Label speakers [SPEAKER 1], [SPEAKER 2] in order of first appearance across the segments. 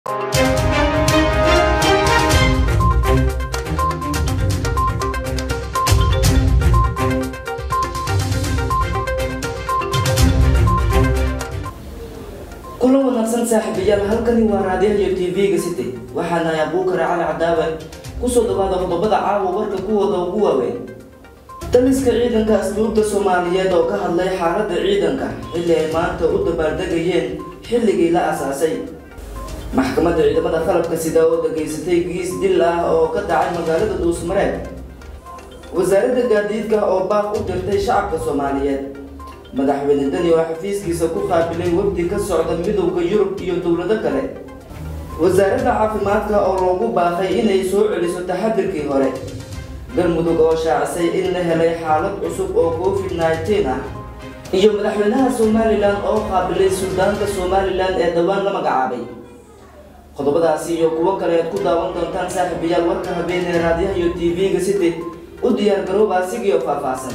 [SPEAKER 1] kulan wanaagsan saaxiibayaal halkani waa raadiyaha tv-ga city waxaana abuukare cali cadaawe kusoo dhawaada qodobada caawa warka kuwooda ugu waaweyn daliska ciidanka asluubta soomaaliyeed oo ka hadlay xaalada ciidanka xilli ay maanta u dabaaldegayeen xilligii la asaasay maxkamadda ciidamada qalabka sida oo dhageysatay giis dil ah oo ka dhacay magaalada dhuusmareed wasaaradda gaadiidka oo baaq u dirtay shacabka soomaaliyeed madaxweyne dani oo xafiiskiisa ku qaabilay wafdi ka socda midowda yurub iyo dowlado kale wasaaradda caafimaadka oo loogu baaqay inay soo celiso taxadirkii hore galmudug oo shaacisay in la helay xaalad cusub oo covid nneteen ah iyo madaxweynaha somalilan oo qaabilay suldaanka somalilan ee dhowaan la magacaabay qodobadaasi iyo kuwo kale aad ku daawan doontaan saaxiibayaal warka habeenee raadiyaha iyo tv-ga city u diyaar garooba asigiio faahfaahsan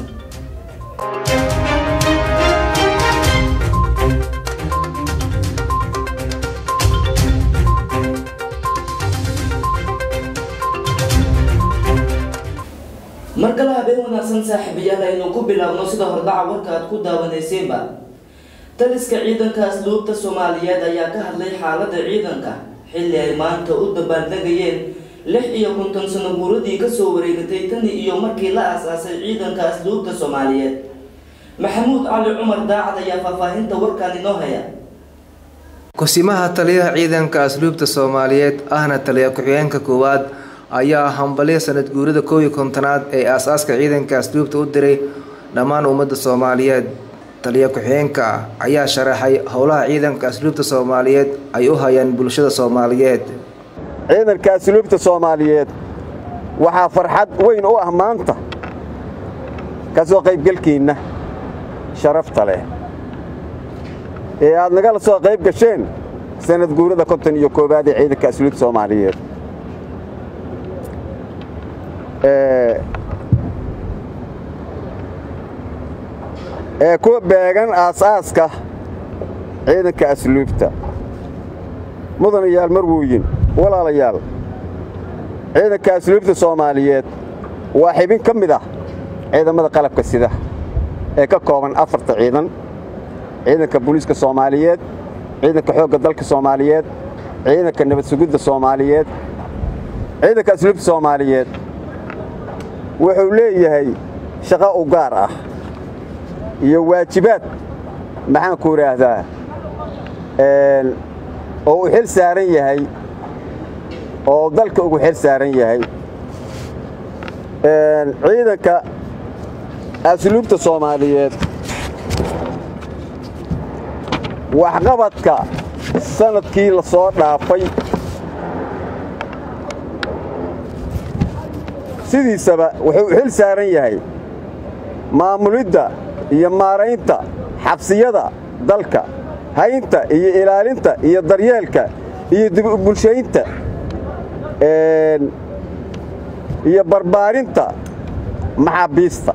[SPEAKER 1] mar kale habeen wanaagsan saaxiibayaal aynu ku bilaabno sida hordhaca warka aad ku daawaneyseenba taliska ciidanka asluubta soomaaliyeed ayaa ka hadlay xaalada ciidanka xilli ay maanta u dabaaldegayeen lix iyo konton sano guuradii kasoo wareegatay tani iyo markii la aasaasay ciidanka asluubta soomaaliyeed maxamuud cali cumar daacad ayaa faahfaahinta warkan inoo haya
[SPEAKER 2] kusimaha taliyaha ciidanka asluubta soomaaliyeed ahna taliya ku-xigeenka koowaad ayaa hambalyo sanad guurida koow iyo kontonaad ee aas-aaska ciidanka asluubta u diray dhammaan ummadda soomaaliyeed taliya ku-xigeenka ayaa sharaxay howlaha ciidanka asluubta soomaaliyeed ay u hayaan bulshada soomaaliyeed
[SPEAKER 3] ciidanka asluubta soomaaliyeed waxaa farxad weyn u ah maanta ka soo qaybgelkiinna sharafta leh ee aad nagala soo qayb gasheen sanad guurada konton iyo koowaad ee ciidanka asluubta soomaaliyeed ee ku beegan aasaaska ciidanka asluubta mudanayaal marwooyin walaalayaal ciidanka asluubta soomaaliyeed waa xibin ka mid ah ciidamada qalabka sida ee ka kooban afarta ciidan ciidanka booliiska soomaaliyeed ciidanka xoogga dalka soomaaliyeed ciidanka nabad sugidda soomaaliyeed ciidanka asluubta soomaaliyeed wuxuu leeyahay shaqo u gaar ah iyo waajibaad maxaanku idhaahdaa oo uu xil saaran yahay oo dalka ugu xil saaran yahay ciidanka asluubta soomaaliyeed waxqabadka sanadkii la soo dhaafay sidiisaba wuxuu xil saaran yahay maamulidda iyo maaraynta xabsiyada dalka haynta iyo ilaalinta iyo daryeelka iyo dib u bulshaynta iyo barbaarinta maxaabiista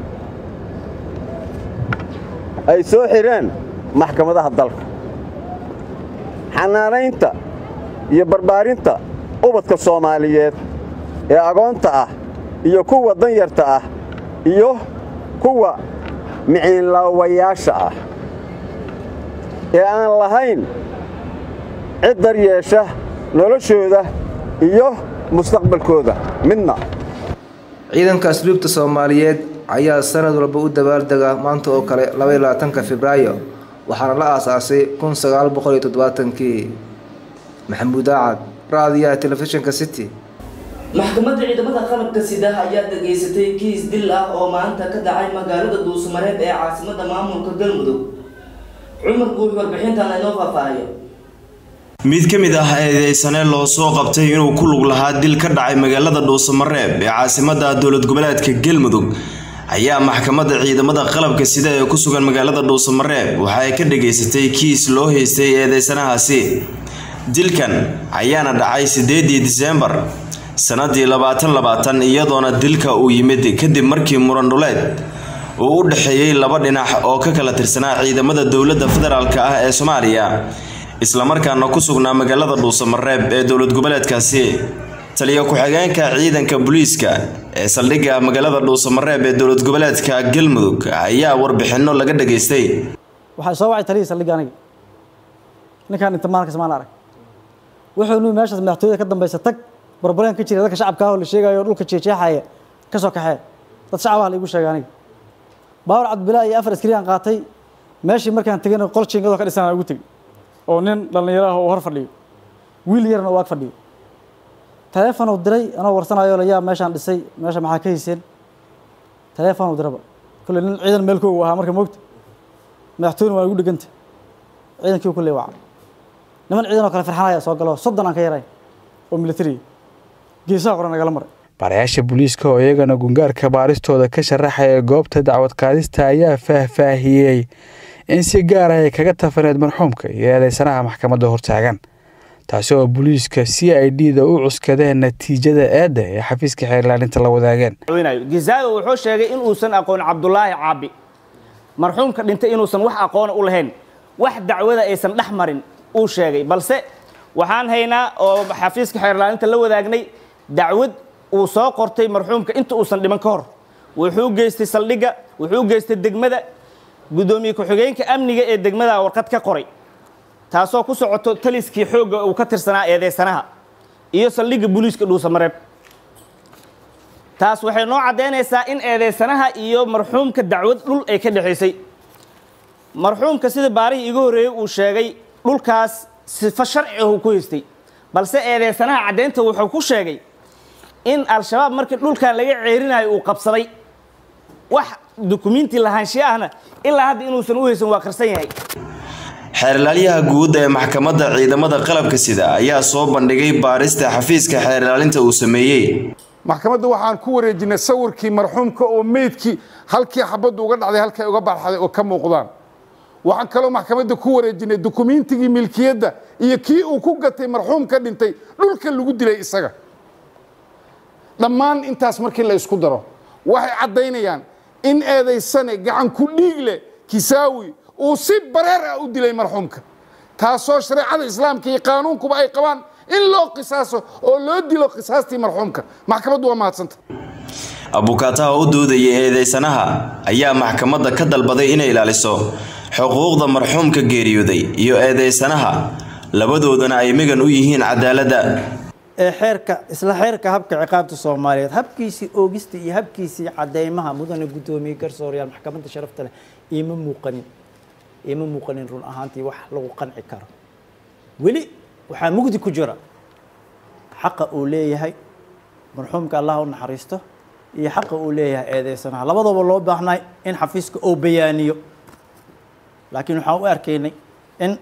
[SPEAKER 3] ay soo xidheen maxkamadaha dalka xanaanaynta iyo barbaarinta ubadka soomaaliyeed ee agoonta ah iyo kuwa danyarta ah iyo kuwa miciinlaawayaasha ah ee aan lahayn cid daryeesha noloshooda iyo mustaqbalkooda midna
[SPEAKER 2] ciidanka asluubta soomaaliyeed ayaa sanad walba u dabaaldega maanta oo kale labaatanka febraayo waxaana la aasaasay kun sagaal boqol iyo toddobaatankii maxamuud aacad raadiyaha telefishinka city
[SPEAKER 1] maxkamadda ciidamada qalabka sida ayaa dhageysatay kiis dil ah oo maanta ka dhacay magaalada dhuusmareeb ee caasimada maamulka galmudug cumar guux warbixintan inoo faahfaahayo
[SPEAKER 4] mid ka mid ah eedeysane loo soo qabtay inuu ku lug lahaa dil ka dhacay magaalada dhuusamareeb ee caasimada dowlad goboleedka galmudug ayaa maxkamadda ciidamada qalabka sida ee ku sugan magaalada dhuusamareeb waxa ay ka dhageysatay kiis loo haystay eedeysanahaasi dilkan ayaana dhacay sideedii diseembar sanadii labaatan labaatan iyadoona dilka uu yimid kadib markii muran dhuleed uu u dhexeeyey laba dhinac oo ka kala tirsanaa ciidamada dowladda federaalk ah ee soomaaliya islamarkaana ku sugnaa magaalada dhuusamareeb ee dowlad goboleedkaasi taliya ku-xigeenka ciidanka booliiska ee saldhigga magaalada dhuusamareeb ee dowlad goboleedka galmudug ayaa warbixinno laga dhageystay
[SPEAKER 5] waxaa soo wacay taliyii saldhigga aniga ninkaan inta maalkas maan arag wuxuu nuu meeshaas madaxtooyada ka dambaysa tag barbareen ka jira dadka shacabka ah oo la sheegayo dhulka jeexjeexaya ka soo kaxee dad shacab ah la igu sheegay aniga baawar cabdilaa iyo afar askari aan qaatay meeshii markaan tegana qol jiingadoo ka dhisan aan ugu tegey oo nin dhallinyaro ah oo hor fadhiyo wiil yarna uu ag fadhiyo taleefon uu diray anoo warsanayo la yaa meeshaan dhisay meesha maxaa ka hayseen taleefon uu diraba kulle nin ciidan meel koogu ahaa marka moogta madaxtooyna waa igu dheganta ciidankii kulle waca niman ciidan oo kale farxanaya soo galo soddon aan ka yaray oo militariga geesaha qoran nagala maray
[SPEAKER 6] baarayaasha booliiska oo iyagana gungaarka baaristooda ka sharaxaya goobta dacwad qaadista ayaa faahfaahiyey in si gaar ah ay kaga tafaneed marxuumka iyo eedeysanaha maxkamadda hortaagan taasi oo booliiska c i d da u cuskadeen natiijada eedda ee xafiiska xeerlaalinta la wadaageen
[SPEAKER 7] gizaago wuxuu sheegay in uusan aqoon cabdulaahi caabi marxuumka dhintay inuusan wax aqoona u lahayn wax dacwada aysan dhex marin uu sheegay balse waxaan haynaa oo xafiiska xeerlaalinta la wadaagnay dacwad uu soo qortay marxuumka inta uusan dhiman ka hor wuxuu geystay saldhigga wuxuu geystay degmada guddoomiye ku-xigeenka amniga ee degmada warqad ka qoray taasoo ku socoto taliskii xoogga uu ka tirsanaa eedeysanaha iyo saldhigga booliiska dhuusamareeb taas waxay noo caddaynaysaa in eedeysanaha iyo marxuumka dacwad dhul ay ka dhexaysay marxuumka sida baarihii iga horreeyey uu sheegay dhulkaas sifo sharci ah uu ku haystay balse eedeysanaha caddaynta wuxuu ku sheegay in al-shabaab markii dhulkan laga ceerinayo uu qabsaday wax dukumiinti lahaanshiye ahna ilaa hadda inuusan u haysan waa qarsan yahay
[SPEAKER 4] xeerlaalyaha guud ee maxkamadda ciidamada qalabka sida ayaa soo bandhigay baarista xafiiska xeerlaalinta uu sameeyey
[SPEAKER 8] maxkamadda waxaan ku wareejinay sawirkii marxuumka oo meydkii halkii xabaddu uga dhacday halkay uga baxday oo ka muuqdaan waxaan kaloo maxkamadda ku wareejinay dukumiintigii milkiyadda iyo kii uu ku gatay marxuumka dhintay dhulka lagu dilay isaga dhammaan intaas markii la isku daro waxay caddaynayaan in eedaysane gacan ku dhiig leh kisaawi uu si bareer ah u dilay marxuumka taasoo shareecada islaamka iyo qaanuunkuba ay qabaan in loo qisaaso oo loo dilo qisaastii marxuumka maxkamaddu waa mahadsanta
[SPEAKER 4] abukaataha u doodaya eedeysanaha ayaa maxkamadda ka dalbaday inay ilaaliso xuquuqda marxuumka geeriyooday iyo eedeysanaha labadoodana ay migan u yihiin cadaaladda
[SPEAKER 9] ee xeerka isla xeerka habka ciqaabta soomaaliyeed habkiisii oogista iyo habkiisii cadeymaha mudane guddoomiye garsoorayaal maxkamadda sharafta leh iima muuqanin iima muuqanin run ahaantii wax lagu qanci karo weli waxaa mugdi ku jira xaqa uu leeyahay marxuumka allah u naxariisto iyo xaqa uu leeyahay eedeysanaha labadaba loo baahnay in xafiiska uu bayaaniyo laakiin waxaan u arkaynay in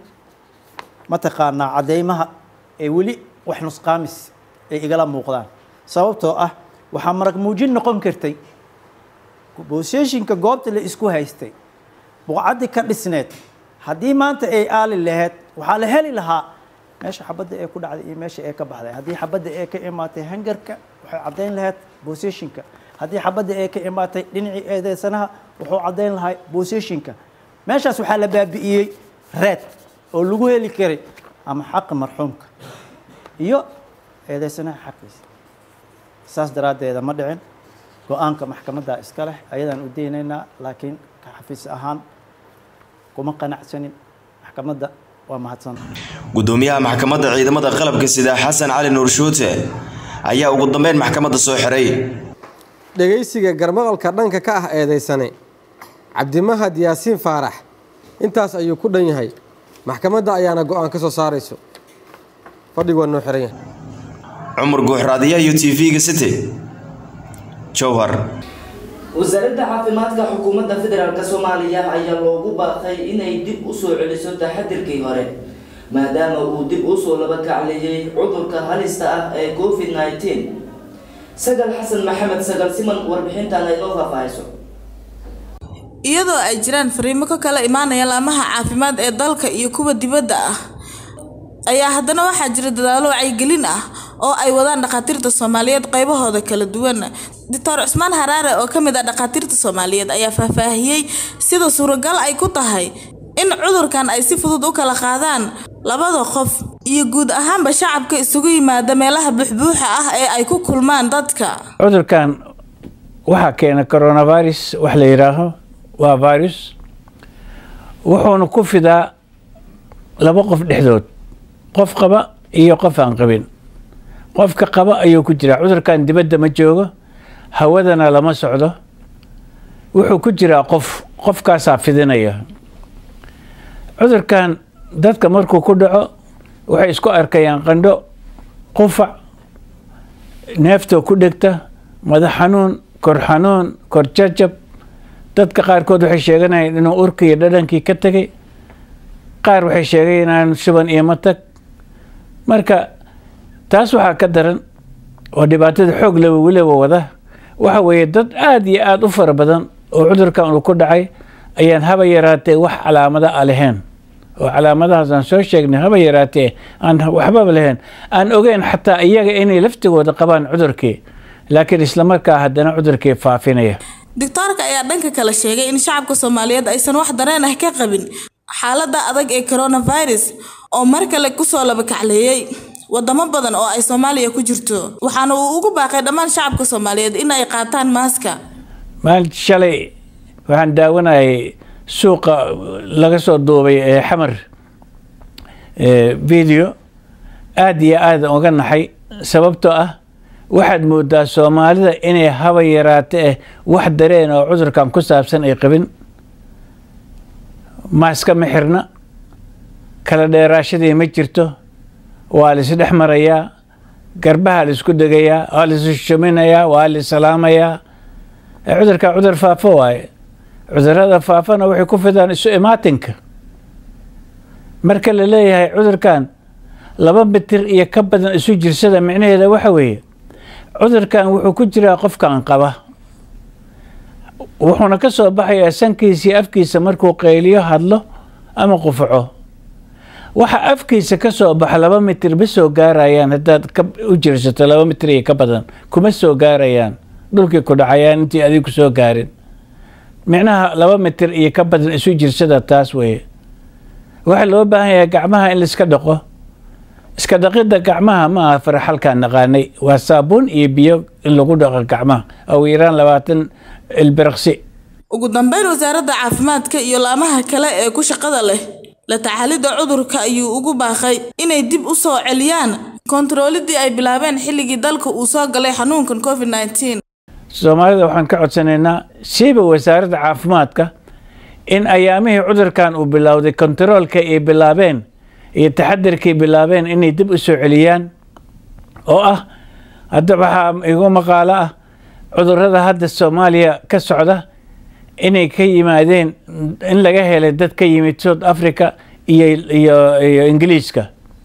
[SPEAKER 9] mataqaanaa cadeymaha ee weli wax nusqaamis ay igala muuqdaan sababtoo ah waxaa marag muujin noqon kartay boosheeshinka goobta la isku haystay buqcaddii ka dhisneed haddii maanta ay aali lahayd waxaa la heli lahaa meesha xabadda ee ku dhacday iyo meesha ee ka baxday haddii xabadda ee ka imaatay hangarka waxay caddayn lahayd booseshinka haddii xabadda ee ka imaatay dhinacii eedeysanaha wuxuu caddayn lahay booseshinka meeshaas waxaa la baabi'iyey reed oo lagu heli karay ama xaqa marxuumka iyo eedeysanaha xaqiisa saas daraaddeeda ma dhicin go-aanka maxkamadda iska leh ayadaan u deynaynaa laakiin ka xafiis ahaan kuma qanacsanin maxkamadda waa mahadsanta
[SPEAKER 4] gudoomiyaha maxkamadda ciidamada qalabka sida xasan cali nuur shuute ayaa ugu dambeyn maxkamadda soo xiray
[SPEAKER 10] dhegaysiga garmaqalka dhanka ka ah eedeysane cabdimahad yaasiin faarax intaas ayuu ku dhan yahay maxkamadda ayaana go-aan ka soo saarayso fadhigu waa noo xiran yahay
[SPEAKER 4] cumar guuxraadiyaha iyo t v-ga city jowhar
[SPEAKER 1] wasaaradda caafimaadka xukuumadda federaalk soomaaliya ayaa loogu baaqay inay dib u soo celiso taxadirkii hore maadaama uu dib usoo laba kacleeyey cudurka halista ah ee covid nneteen sagal xasan maxamed sagal siman warbixintan ay noo faahfaahayso
[SPEAKER 11] iyadoo ay jiraan fariimo ka kala imaanaya laamaha caafimaad ee dalka iyo kuwa dibadda ah ayaa haddana waxaa jira dadaalo wacyigelin ah oo ay wadaan dhakhaatiirta soomaaliyeed qaybahooda kala duwan doctor cusmaan haraare oo ka mid ah dhakhaatiirta soomaaliyeed ayaa faahfaahiyey sida suuragal ay ku tahay in cudurkan ay si fudud u kala qaadaan labada qof iyo guud ahaanba shacabka isugu yimaada meelaha buuxbuuxa ah ee ay ku kulmaan dadka
[SPEAKER 12] cudurkan waxaa keena coronavirus wax la yidhaaho waa virus wuxuuna ku fidaa laba qof dhexdood qof qaba iyo qof aan qabin qofka qaba ayuu ku jiraa cudurkan dibadda ma joogo hawadana lama socdo wuxuu ku jiraa qof qofkaasaa fidinaya cudurkan dadka markuu ku dhaco waxay isku arkayaan qandho qufac neeftoo ku dhegta madax xanuun kor xanuun kor jajab dadka qaarkood waxay sheeganayaan inuu urkii iyo dhadhankii ka tegay qaar waxay sheeganayaan shuban iyo matag marka taas waxaa ka daran oo dhibaatada xoog laba weliba wada waxa weeye dad aada iyo aada u fara badan oo cudurkan uu ku dhacay ayaan haba yaraatee wax calaamada a lahayn oo calaamadahaas aan soo sheegnay haba yaraatee aan waxbaba lahayn aan ogeyn xataa iyaga inay laftigooda qabaan cudurkii laakiin islamarkaa haddana cudurkii faafinaya
[SPEAKER 11] doctoorka ayaa dhanka kale sheegay in shacabka soomaaliyeed aysan wax dareen ah ka qabin xaaladda adag ee coronavirus oo mar kale kusoo labakacleeyey wadamo badan oo ay soomaaliya ku jirto waxaana uu ugu baaqay dhammaan shacabka soomaaliyeed in ay qaataan maaska
[SPEAKER 12] maalinta shalay waxaan daawanayay suuqa laga soo duubay ee xamar video aada iyo aada uga naxay sababtoo ah waxaad moodaa soomaalida inay haba yaraate eh wax dareen oo cudurkan ku saabsan ay qabin maaska ma xirna kala dheeraashadii ma jirto waa la isdhex marayaa garbaha la isku degayaa waa la isshuminayaa waa la salaamayaa cudurka cudur faafo waaye cudurada faafana waxay ku fidaan isu imaatinka marka la leeyahay cudurkan laba mitir iyo ka badan isu jirsada micnaheeda waxa weeye cudurkan wuxuu ku jiraa qofkan qaba wuxuuna ka soo baxayaa sankiisa iyo afkiisa markuu qayliyo hadlo ama qufaco waxa afkiisa ka soo baxa laba mitir ma soo gaarayaan haddaad u jirsato laba mitir iyo ka badan kuma soo gaarayaan dhulkii ku dhacayaan intii adigu ku soo gaarin micnaha laba mitir iyo ka badan isu jirsada taas weeye waxaa loo baahan yahay gacmaha in laiska dhaqo iska dhaqidda gacmaha ma aha faraxalkaan naqaanay waa saabuun iyo biyo in lagu dhaqo gacmaha ugu yaraan labaatan ilbiriqsi
[SPEAKER 11] ugu dambeyn wasaaradda caafimaadka iyo laamaha kale ee ku shaqada leh la tacaalidda cudurka ayuu ugu baaqay inay dib u soo celiyaan kontaroolidii ay bilaabeen xilligii dalka uu soo galay xanuunkan covid nneteen
[SPEAKER 12] soomaalida waxaan ka codsanaynaa siiba wasaaradda caafimaadka in ayaamihii cudurkan uu bilowday kontaroolka ay bilaabeen iyo taxadirkay bilaabeen inay dib u soo celiyaan oo ah hadda waxaa igu maqaalo ah cudurada hadda soomaaliya ka socda inay ka yimaadeen in laga helay dad ka yimid south africa iyo iyo iyo ingiliiska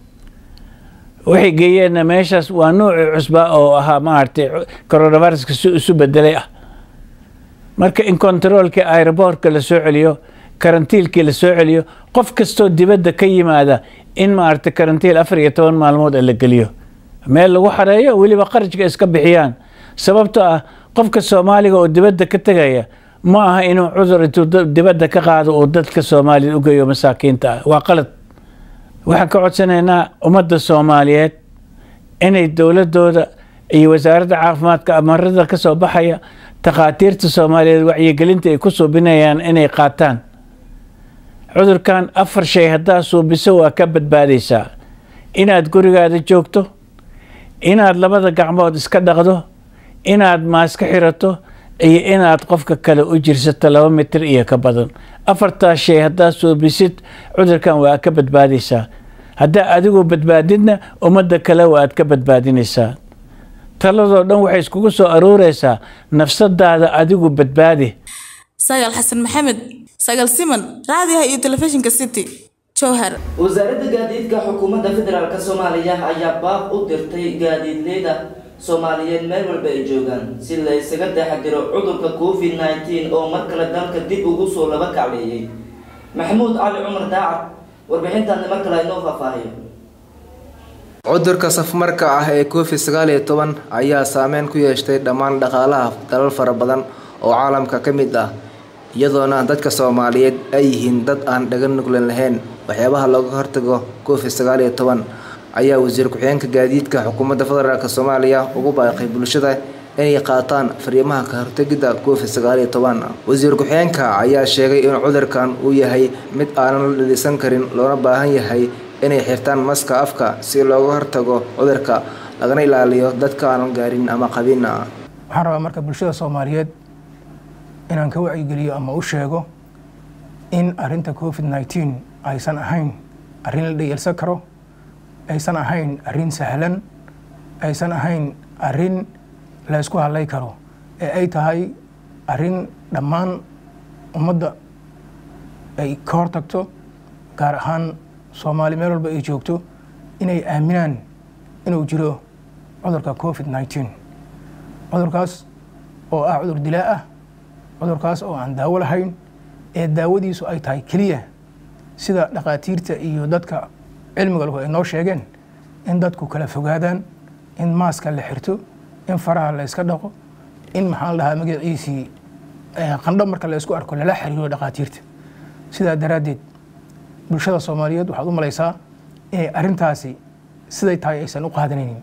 [SPEAKER 12] waxay geeyeenna meeshaas waa nuuci cusba oo ahaa maaragtay coronaviruska si isu bedelay ah marka in kontaroolkii aeroboortka la soo celiyo karantiilkii la soo celiyo qof kastoo dibadda ka yimaada in maaragtay karantiil afar iyo toban maalmood la geliyo meel lagu xareeyo weliba qarajka iska bixiyaan sababtoo ah qofka soomaaliga oo dibadda ka tegaya ma aha inuu cudur intuu dibadda ka qaado uu dadka soomaaliyad u geeyo masaakiinta ah waa qalad waxaan ka codsanaynaa ummadda soomaaliyeed inay dowladooda iyo wasaaradda caafimaadka amarada ka soo baxaya takhaatiirta soomaaliyeed wacyigelinta ay ku suubinayaan inay qaataan cudurkan afar shay haddaa suubiso waa ka badbaadaysaa inaad gurigaada joogto inaad labada gacmood iska dhaqdo inaad maaska xirato iyo inaad qofka kale u jirsato laba mitir iyo ka badan afartaas shay haddaad suubisid cudurkan waa ka badbaadaysaa haddaa adigu badbaadidna ummadda kale waa aad ka badbaadinaysaa taladoo dhan waxay iskugu soo aruureysaa nafsadaada adigu badbaadi
[SPEAKER 11] sagaal xasan maxamed sagaal siman raadiyaha iyo telefishinka city jowhar
[SPEAKER 1] wasaaradda gaadiidka xukuumadda federaalk soomaaliya ayaa baaq u dirtay gaadiidleyda soomaaliyeed meel walba ay joogaan si la ysaga taxadiro cudurka covid nneteen oo mar kale dalka dib ugu soo laba kacleeyay maxamuud cali cumar daacad warbixintaani mar kale inoo faahfaahiyo
[SPEAKER 2] cudurka safmarka ah ee covid sagaal iyo toban ayaa saameyn ku yeeshtay dhammaan dhaqaalaha dalal fara badan oo caalamka ka mid ah iyadoona dadka soomaaliyeed ay yihiin dad aan dhaga nuglan lahayn waxyaabaha looga hortago covid sagaal iyo toban ayaa wasiir ku-xigeenka gaadiidka xukuumadda federaalk soomaaliya ugu baaqay bulshada inay qaataan fariimaha ka hortegidda covid sagaal iyo toban wasiir ku-xigeenka ayaa sheegay in cudurkan uu yahay mid aanan la dhalisan karin loona baahan yahay inay xirtaan maska afka si looga hortago cudurka lagana ilaaliyo dadka aanan gaarin ama qabin
[SPEAKER 13] waxaan rabaa marka bulshada soomaaliyeed inaan ka wacyigeliyo ama u sheego in arinta covid nneteen aysan ahayn arrin la dhayalsan karo aysan ahayn arrin sahlan aysan ahayn arrin la ysku hadlay karo ee ay tahay arrin dhammaan ummadda ay ka hortagto gaar ahaan soomaali meel walba ay joogto inay aaminaan inuu jiro cudurka covid nneteen cudurkaas oo ah cudur dilaa ah cudurkaas oo aan daawo lahayn ee daawadiisu ay tahay keliya sida dhakhaatiirta iyo dadka cilmiga lahu ay noo sheegeen in dadku kala fogaadaan in maaska la xirto in faraha la yska dhaqo in maxaa la dhahaa magaciisii qandho marka la ysku arko lala xiriiro dhakhaatiirta sidaa daraaddeed bulshada soomaaliyeed waxaad u malaysaa inay arrintaasi siday tahay aysan u qaadanaynin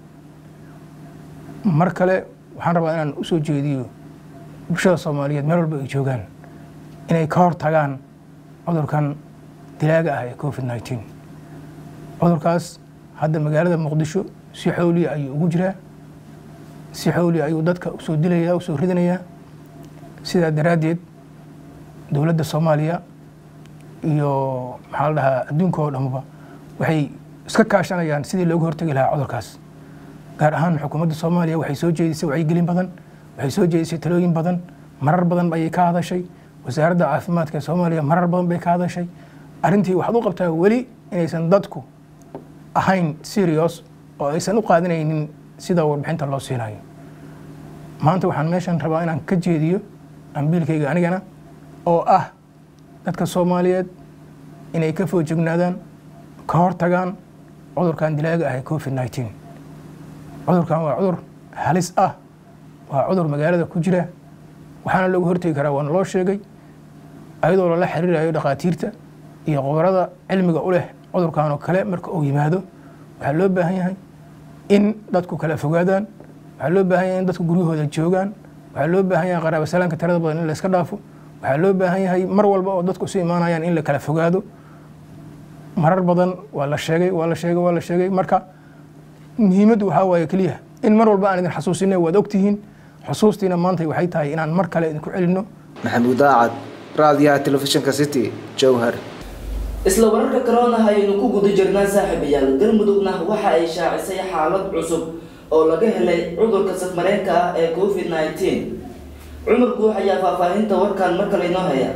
[SPEAKER 13] mar kale waxaan rabaa inaan u soo jeediyo bulshada soomaaliyeed meel walba ay joogaan inay ka hor tagaan cudurkan dilaaga ah ee covid nneteen cudurkaas hadda magaalada muqdisho si xowliya ayuu ugu jiraa si xowliya ayuu dadka usoo dilayaa usoo ridanayaa sidaa daraaddeed dowladda soomaaliya iyo maxaa la dhahaa adduunka oo dhamaba waxay iska kaashanayaan sidii looga hortegi lahaa cudurkaas gaar ahaan xukuumadda soomaaliya waxay soo jeedisay wacyigelin badan waxay soo jeedisay talooyin badan marar badan ayay ka hadashay wasaaradda caafimaadka ee soomaaliya marar badan bay ka hadashay arrintii waxaad u qabtaa weli inaysan dadku ahayn serious oo aysan u qaadanaynin sida warbixinta loo siinayo maanta waxaan meeshan rabaa inaan ka jeediyo ambiilkayga anigana oo ah dadka soomaaliyeed inay ka foojignaadaan ka hortagaan cudurkan dilaaga ah ee covid nneteen cudurkan waa cudur halis ah waa cudur magaalada ku jira waxaana looga hortegi karaa waana loo sheegay ayadoo lala xiriirayo dhakhaatiirta iyo qobarada cilmiga u leh cudurkan oo kale marka uu yimaado waxaa loo baahan yahay in dadku kala fogaadaan waxaa loo baahan yahay in dadku guryahooda joogaan waxaa loo baahan yahay qaraaba salaanka tirada badan in la iska dhaafo waxaa loo baahan yahay mar walba oo dadku isu imaanayaan in la kala fogaado marar badan waa la sheegay waa la sheegay waa la sheegay marka muhiimaddu waxaa waaye keliya in mar walba aan idin xasuusinay waad ogtihiin xusuustiina maanta waxay tahay inaan mar kale idinku celinno
[SPEAKER 2] maxamuud daacad raadiyaha telefishinka city jowhar
[SPEAKER 1] isla wararka corona ayaynu ku guda jirnaa saaxiibayaal galmudugna waxa ay shaacisay xaalad cusub oo laga helay cudurka safmareenka ah ee covid nneteen cumar guux ayaa faahfaahinta warkan mar kale inoo haya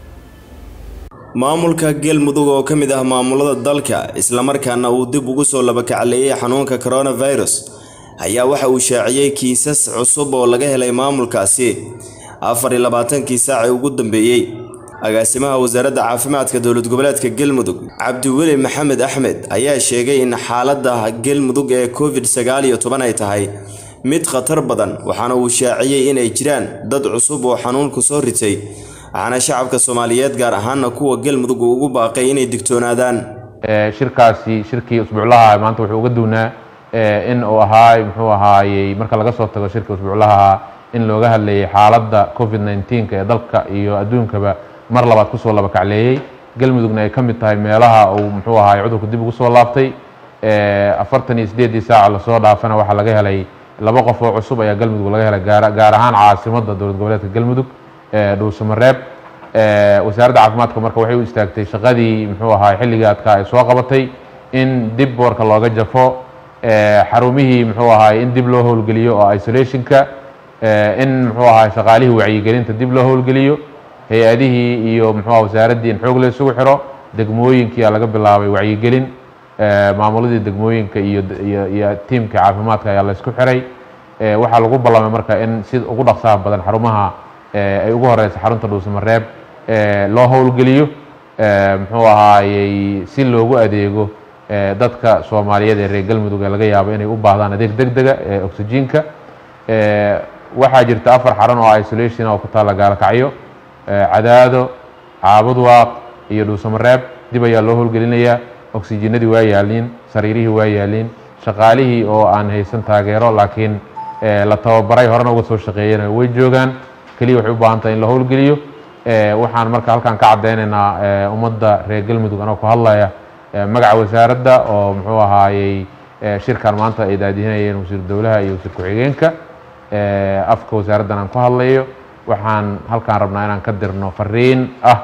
[SPEAKER 4] maamulka galmudug oo ka mid ah maamulada dalka islamarkaana uu dib ugu soo labakacleeyay xanuunka coronavirus ayaa waxa uu shaaciyey kiisas cusub oo laga helay maamulkaasi afar iyo labaatankii saacii ugu dambeeyey agaasimaha wasaaradda caafimaadka dowlad goboleedka galmudug cabdiweli maxamed axmed ayaa sheegay in xaaladda galmudug ee covid sagaal iyo toban ay tahay mid khatar badan waxaana uu shaaciyey inay jiraan dad cusub oo xanuunku soo ritay waxaana shacabka soomaaliyeed gaar ahaana kuwa galmudug uu ugu baaqay inay digtoonaadaan
[SPEAKER 14] shirkaasi shirkii usbuuclaha maanta wuxuu uga duwnaa in uu ahaay muxuu ahaayey marka laga soo tago shirka usbuuclaha in looga hadlayay xaaladda covid 19 ee dalka iyo adduunkaba mar labaad kusoo laba kacleeyey galmudugna ay ka mid tahay meelaha uu muxuu ahaay cudurku dib ugu soo laabtay afartan iyo sideedii saaca lasoo dhaafana waxaa laga helay laba qof oo cusub ayaa galmudug laga helay gaar gaar ahaan caasimadda dowlad goboleedka galmudug dhuusamareeb wasaaradda caafimaadka marka waxay u istaagtay shaqadii muxuu ahaay xilligii adkaa ay soo qabatay in dib boorka looga jafo xarumihii muxuu ahaay in dib loo howlgeliyo oo isolationka in muxuu ahaay shaqaalihii wacyigelinta dib loo howlgeliyo hay-adihii iyo muxuu ahaa wasaaraddii in xoog la isugu xiro degmooyinkiyaa laga bilaabay wacyigelin maamuladii degmooyinka iyo iyo iyo tiimka caafimaadka ayaa la isku xiray waxaa lagu ballamay marka in si ugu dhaqsaha badan xarumaha ay ugu horeysa xarunta dhuusamareeb loo howlgeliyo muxuu ahaayey si loogu adeego dadka soomaaliyeed ee reer galmudug ee laga yaabo inay u baahdaan adeeg deg dega ee oxygenka waxaa jirta afar xarun oo isolation oo ku taalla gaalkacyo cadaado caabudwaaq iyo dhuusamareeb dib ayaa loo howlgelinayaa oksijiinadii waa yaaliin sariirihii waa yaaliin shaqaalihii oo aan haysan taageero laakiin la tababaray horena uga soo shaqeeyana way joogaan keliya waxay u baahan tahay in la howlgeliyo waxaan marka halkan ka caddaynaynaa ummadda reer galmudug anoo ku hadlaya magaca wasaaradda oo muxuu ahaayey shirkan maanta ay daadihinayeen wasiir dowlaha iyo wasiir ku-xigeenka afka wasaaraddan aan ku hadlayo waxaan halkaan rabnaa inaan ka dirno fariin ah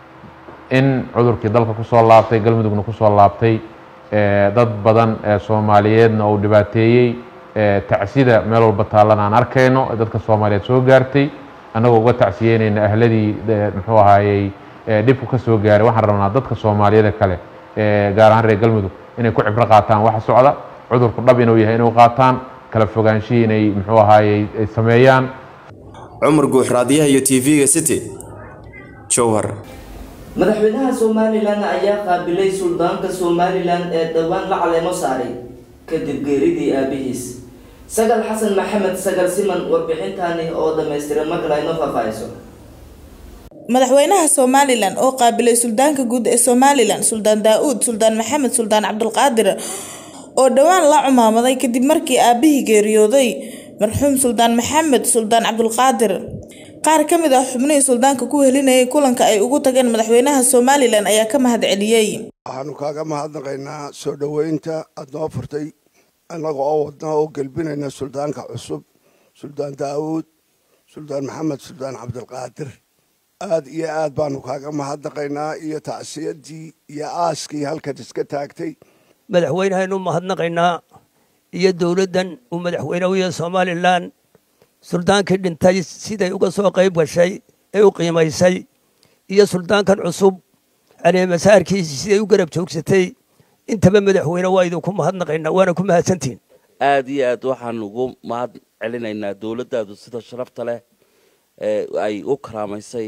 [SPEAKER 14] in cudurkii dalka kusoo laabtay galmudugna kusoo laabtay dad badan ee soomaaliyeedna uu dhibaateeyey tacsida meel walba taallana aan arkayno dadka soomaaliyeed soo gaartay annagoo uga tacsiyeynayna ahladii muxuu ahaayey dhibku ka soo gaaray waxaan rabnaa dadka soomaaliyeed kale gaar ahaan reer galmudug inay ku cibro qaataan waxa socda cudurku dhab inuu yahay inuu qaataan kala fogaanshihii inay muxuu ahaayey ay sameeyaan
[SPEAKER 4] cumar guux raadiyaha iyo tv-ga city jowhar
[SPEAKER 1] madaxweynaha somalilan ayaa qaabilay suldaanka somalilan ee dhowaan la caleemo saaray kadib geeridii aabihiis sagal xasan maxamed sagal siman warbixintaani oo dhammaystiran markale aynoo faahfaahiso
[SPEAKER 11] madaxweynaha somalilan oo qaabilay suldaanka guud ee somalilan suldaan daa-uud suldaan maxamed suldaan cabdulqaadir oo dhowaan la cumaamaday kadib markii aabihii geeriyooday marxuum suldaan maxamed suldaan cabdulqaadir qaar ka mid ah xubnihii suldaanka ku helinayay kulanka ay ugu tageen madaxweynaha somalilan ayaa ka mahad celiyey
[SPEAKER 15] waxaanu kaaga mahadnaqaynaa soo dhoweynta aad noo furtay annaga oo wadna oo gelbinayna suldaanka cusub suldaan daawuud suldaan maxamed suldaan cabdilqaadir aad iyo aad baanu kaaga mahadnaqaynaa iyo tacsiyadii iyo aaskii halkan iska taagtay
[SPEAKER 16] madaxweynehaynu mahadnaqaynaa iyo dowladdan uu madaxweyne u yahay somalilan suldaankii dhintay siday uga soo qayb gashay ee u qiimaysay iyo suldaankan cusub caleemasaarkiisii siday u garab joogsatay intaba madaxweyne waa idinku mahadnaqaynaa waana ku mahadsantihin
[SPEAKER 17] aad iyo aad waxaan ugu mahad celinaynaa dowladdaadu sida sharafta leh ee ay u karaamaysay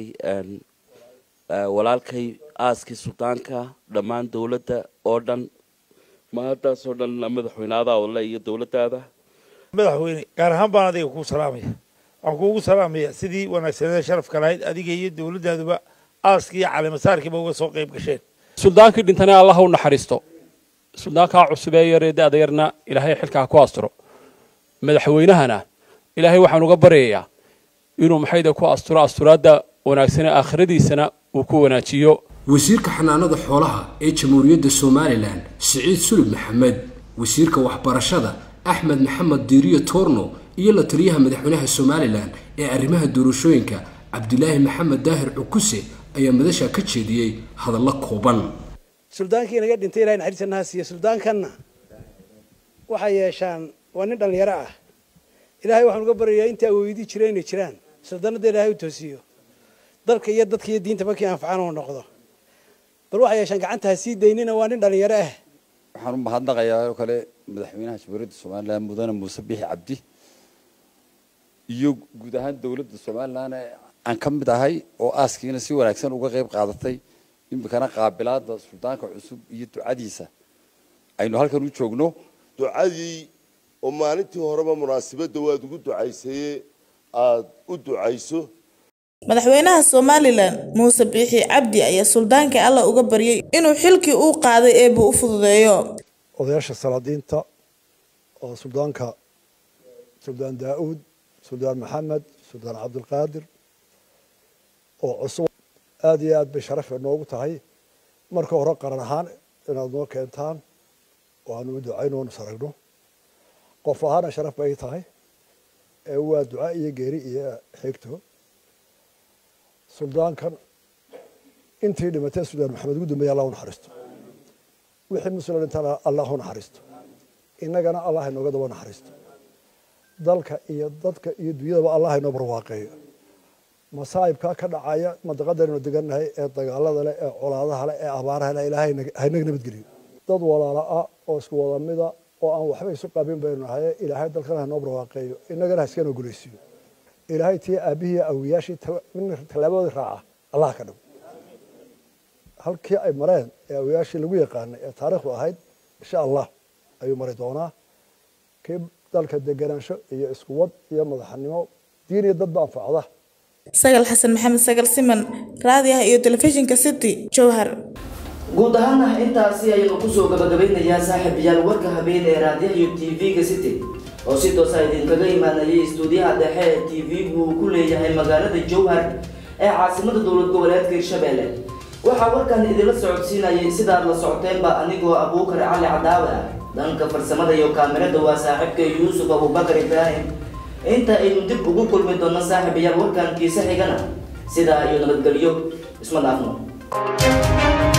[SPEAKER 17] walaalkay aaskii suldaanka dhammaan dowladda oo dhan mahaddaasoo dhan madaxweynaada ole iyo dowladdaada
[SPEAKER 18] madaxweyne gaar ahaan baan adiga kuu salaamaya waxaan kuugu salaamaya sidii wanaagsaneeda sharafka lahayd adiga iyo dowladdaaduba aaskii iyo caleemasaarkiiba uga soo qayb gasheen
[SPEAKER 19] suldaankii dhintana allah u naxariisto suldaankaa cusub ee yaree da-da yarna ilaahay xilkaa ku asturo madaxweynahana ilaahay waxaan uga baryayaa inuu maxayda ku asturo asturaadda wanaagsan ee aakhiradiisana uu ku wanaajiyo
[SPEAKER 20] wasiirka xanaanada xoolaha ee jamhuuriyadda somalilan siciid sulub maxamed wasiirka waxbarashada axmed maxamed diiriyo toorno iyo la taliyaha madaxweynaha somalilan ee arrimaha doorashooyinka cabdilaahi maxamed daahir cukuse ayaa madasha ka jeediyey hadallo kooban
[SPEAKER 21] suldaankii naga dhintay ilahay naxariisanaha siiye suldaankanna waxay yeeshaan waa nin dhallinyaro ah ilaahay waxaan uga baryayaa intaa weydii jira inay jiraan suldaanada ilaahay u toosiyo dalka iyo dadka iyo diinta markii anfacaan uu noqdo bal waxay yeeshaan gacanta ha sii daynina waa nin dhallinyaro ah
[SPEAKER 22] waxaan u mahadnaqayaa oo kale madaxweynaha jamhuuriyadda somalilan mudane muuse bixi cabdi iyo guud ahaan dowladda somalilan ee aan ka mid ahay oo aaskiina si wanaagsan uga qayb qaadatay iminkana qaabilaada suldaanka cusub iyo ducadiisa aynu halkan u joogno
[SPEAKER 23] ducadii oo maalintii horeba munaasabadda waad ugu ducaysaye aada u ducayso
[SPEAKER 11] madaxweynaha somalilan muuse biixi cabdi ayaa suldaankii alla uga baryay inuu xilkii uu qaaday eebbu u fududeeyo
[SPEAKER 24] odayaasha salaadiinta oo suldaanka suldaan daa-uud suldaan maxamed suldaan cabdilqaadir oo cusub aada iyo aad bay sharaf noogu tahay marka hore qaran ahaan inaad noo keentaan oo aanu u ducayno oonu saragno qof ahaana sharaf bay tahay ee waa duca iyo geeri iyo xigto suldaankan intii dhimatay suldaan maxamed ugu dambeeya allah u naxariisto wixii muslim dhintana allah u naxariisto innagana allah inooga daba naxariisto dalka iyo dadka iyo dunyadaba allah inoo barwaaqeeyo masaa'ibkaa ka dhacaya madaqadaynu degannahay ee dagaalada leh ee colaadaha leh ee abaaraha leh ilaahay haynaga nabadgeliyo dad walaala ah oo isku wada mida oo aan waxba isu qabin baynu nahay ilaahay dalkana hanoo barwaaqeeyo innagana ha iskana gulaysiiyo ilaahay tii aabihii awiyaashii midna tallaabadoodii raaca allah ka dhigo halkii ay mareen ee awiyaashii lagu yaqaanay ee taariikhdu ahayd insha allah ayuu mari doonaa kii dalka deganaansho iyo isku wad iyo madaxnimo diin iyo dadba anfacda
[SPEAKER 11] sagal xasan maxamed sagal siman raadiyaha iyo telefishinka city jowhar
[SPEAKER 1] guud ahaana intaasi ayaynu kusoo gabagabeynayaa saaxiibayaal warka habeen ee raadiyaha iyo tv-ga city oo si toosa idinkaga imaanayay istuudiyaha dhexe ee tv-gu uu ku leeyahay magaalada jowhar ee caasimada dowlad goboleedka hirshabelle waxaa warkan idinla socodsiinayay sidaad la socoteenba anigoo abuukar cali cadaawe ah dhanka farsamada iyo kaamirada waa saaxiibka yuusuf abubakar ibraahim inta aynu dib ugu kulmi doono saaxiibayaal warkan kiise xigana sidaa iyo nabadgelyo isma dhaafno